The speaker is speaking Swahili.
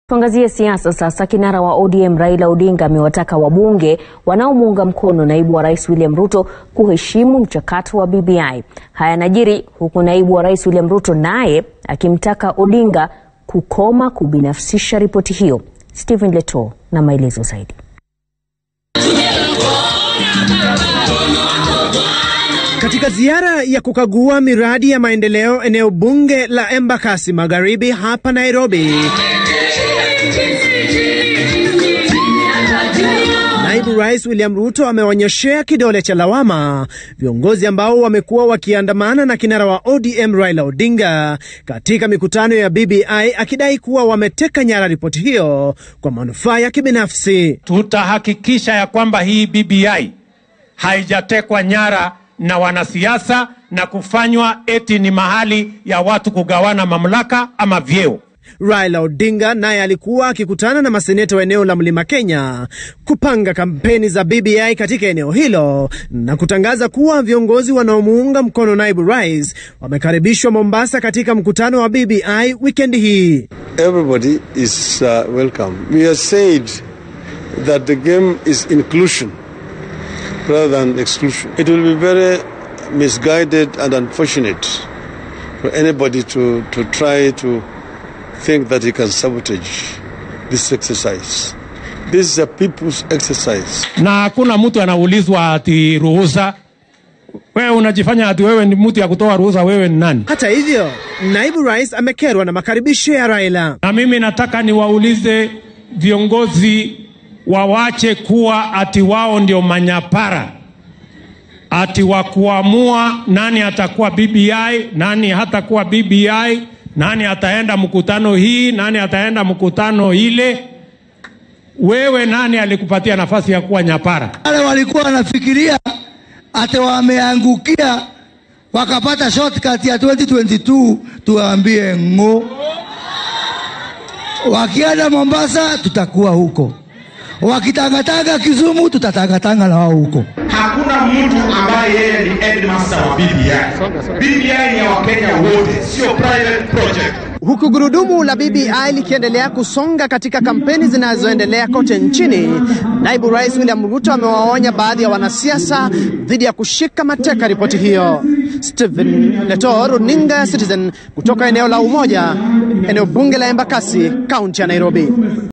Tuangazie siasa sasa. Kinara wa ODM Raila Odinga amewataka wabunge wanaomuunga mkono naibu wa rais William Ruto kuheshimu mchakato wa BBI. Haya yanajiri huku naibu wa rais William Ruto naye akimtaka Odinga kukoma kubinafsisha ripoti hiyo. Stephen Leto na maelezo zaidi. Katika ziara ya kukagua miradi ya maendeleo eneo bunge la Embakasi Magharibi hapa Nairobi, Naibu Rais William Ruto amewanyoshea kidole cha lawama viongozi ambao wamekuwa wakiandamana na kinara wa ODM Raila Odinga katika mikutano ya BBI akidai kuwa wameteka nyara ripoti hiyo kwa manufaa ya kibinafsi. Tutahakikisha ya kwamba hii BBI haijatekwa nyara na wanasiasa na kufanywa eti ni mahali ya watu kugawana mamlaka ama vyeo. Raila Odinga naye alikuwa akikutana na maseneta wa eneo la Mlima Kenya kupanga kampeni za BBI katika eneo hilo na kutangaza kuwa viongozi wanaomuunga mkono naibu rais wamekaribishwa Mombasa katika mkutano wa BBI wikendi hii. Everybody is uh, welcome. We have said that the game is inclusion rather than exclusion. It will be very misguided and unfortunate for anybody to, to try to think that he can sabotage this exercise. This is a people's exercise. Na hakuna mtu anaulizwa ati ruhusa. Wewe unajifanya ati wewe ni mtu ya kutoa ruhusa, wewe ni nani? Hata hivyo, naibu rais amekerwa na makaribisho ya Raila. Na mimi nataka niwaulize viongozi wawache kuwa ati wao ndio manyapara, ati wa kuamua nani atakuwa BBI, nani hatakuwa BBI, nani ataenda mkutano hii, nani ataenda mkutano ile. Wewe nani alikupatia nafasi ya kuwa nyapara? Wale walikuwa wanafikiria ati wameangukia wakapata shortcut ya 2022, tuwaambie ng'o. Wakienda Mombasa tutakuwa huko, wakitangatanga Kisumu tutatangatanga na wao huko. Hakuna mtu ambaye yeye ni headmaster wa BBI. BBI ni ya Wakenya wote, sio private project. Huku gurudumu la BBI likiendelea kusonga katika kampeni zinazoendelea kote nchini, naibu rais William Ruto amewaonya baadhi ya wanasiasa dhidi ya kushika mateka ripoti hiyo. Stephen Leto, runinga ya Citizen, kutoka eneo la Umoja, eneo bunge la Embakasi, kaunti ya Nairobi.